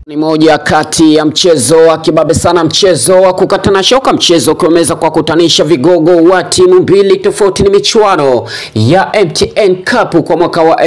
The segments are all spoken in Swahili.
Ni moja kati ya mchezo wa kibabe sana, mchezo wa kukatana shoka, mchezo ukiweza kwa kutanisha vigogo wa timu mbili tofauti. Ni michuano ya MTN Cup kwa mwaka wa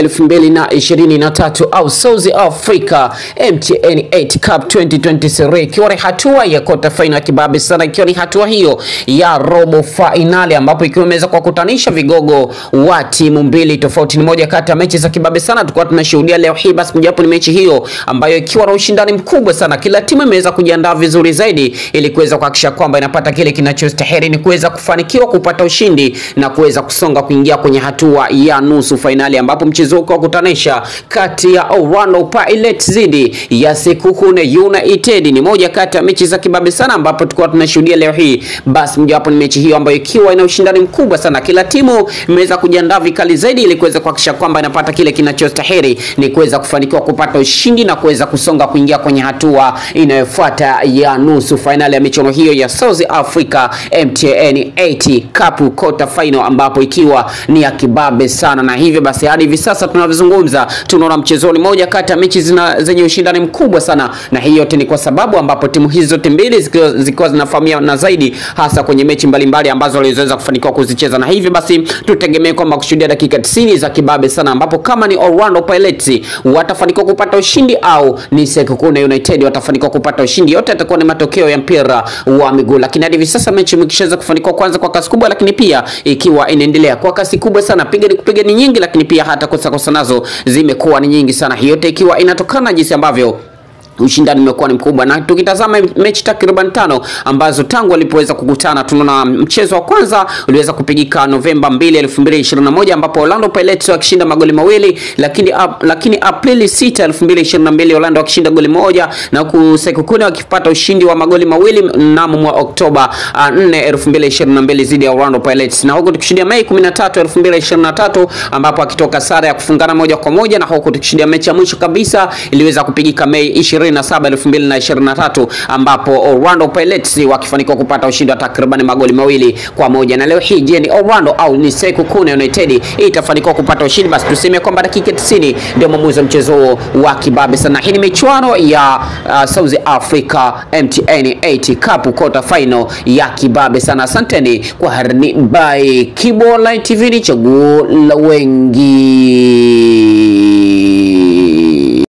2023 au South Africa MTN 8 Cup 2023, ikiwa ni hatua ya kota final ya kibabe sana, ikiwa ni hatua hiyo ya robo finali, ambapo ikiwa imeweza kwa kutanisha vigogo wa timu mbili tofauti. Ni moja kati ya mechi za kibabe sana tulikuwa tunashuhudia leo hii, basi mojawapo ni mechi hiyo ambayo ikiwa na ushindani mkubwa sana. Kila timu imeweza kujiandaa vizuri zaidi ili kuweza kuhakikisha kwamba inapata kile kinachostahili ni kuweza kufanikiwa kupata ushindi na kuweza kusonga kuingia kwenye hatua ya nusu fainali, ambapo mchezo huko kutanisha kati ya Orlando Pirates dhidi ya Sekhukhune United ni moja kati ya mechi za kibabe sana, ambapo tulikuwa tunashuhudia leo hii. Basi mojawapo ni mechi hiyo ambayo ikiwa ina ushindani mkubwa sana, kila timu imeweza kujiandaa vikali zaidi ili kuweza kuhakikisha kwamba inapata kile kinachostahili ni kuweza kufanikiwa kupata ushindi na kuweza kusonga kuingia kwenye hatua inayofuata ya nusu fainali ya michuano hiyo ya South Africa MTN 80 Cup quarter final, ambapo ikiwa ni ya kibabe sana, na hivyo basi hadi hivi sasa tunavyozungumza, tunaona mchezoni moja kati ya mechi zina zenye ushindani mkubwa sana, na hii yote ni kwa sababu ambapo timu hizi zote mbili zikiwa, zikiwa zinafahamiana zaidi, hasa kwenye mechi mbalimbali ambazo walizoweza kufanikiwa kuzicheza, na hivyo basi tutegemee kwamba kushuhudia dakika 90 za kibabe sana, ambapo kama ni Orlando Pirates watafanikiwa kupata ushindi au ni Sekhukhune United watafanikiwa kupata ushindi, yote yatakuwa ni matokeo ya mpira wa miguu. Lakini hadi hivi sasa mechi imekishaweza kufanikiwa kwanza kwa kasi kubwa, lakini pia ikiwa inaendelea kwa kasi kubwa sana, piga ni kupiga ni nyingi, lakini pia hata kosa kosa nazo zimekuwa ni nyingi sana, hiyo yote ikiwa inatokana jinsi ambavyo ushindani umekuwa ni mkubwa, na tukitazama mechi takriban tano ambazo tangu walipoweza kukutana, tunaona mchezo wa kwanza uliweza kupigika Novemba 2, 2021 ambapo Orlando Pirates wakishinda magoli mawili, lakini ap, lakini Aprili 6, 2022 Orlando wakishinda goli moja na Sekhukhune wakipata ushindi wa magoli mawili mnamo mwa Oktoba 4, 2022 dhidi ya Orlando Pirates, na huko tukishuhudia Mei 13, 2023 ambapo akitoka sare ya kufungana moja kwa moja, na huko tukishuhudia mechi ya mwisho kabisa iliweza kupigika Mei 27 2023 ambapo Orlando Pirates wakifanikiwa kupata ushindi wa takriban magoli mawili kwa moja. Na leo hii je, ni Orlando au ni Sekhukhune United itafanikiwa kupata ushindi? Basi tuseme kwamba dakika 90 ndio mwamuzi wa mchezo wa kibabe sana. Hii ni michuano ya uh, South Africa MTN 80 Cup quarter final ya kibabe sana. Asanteni kwa harni by Kibo Online TV, ni chaguo la wengi.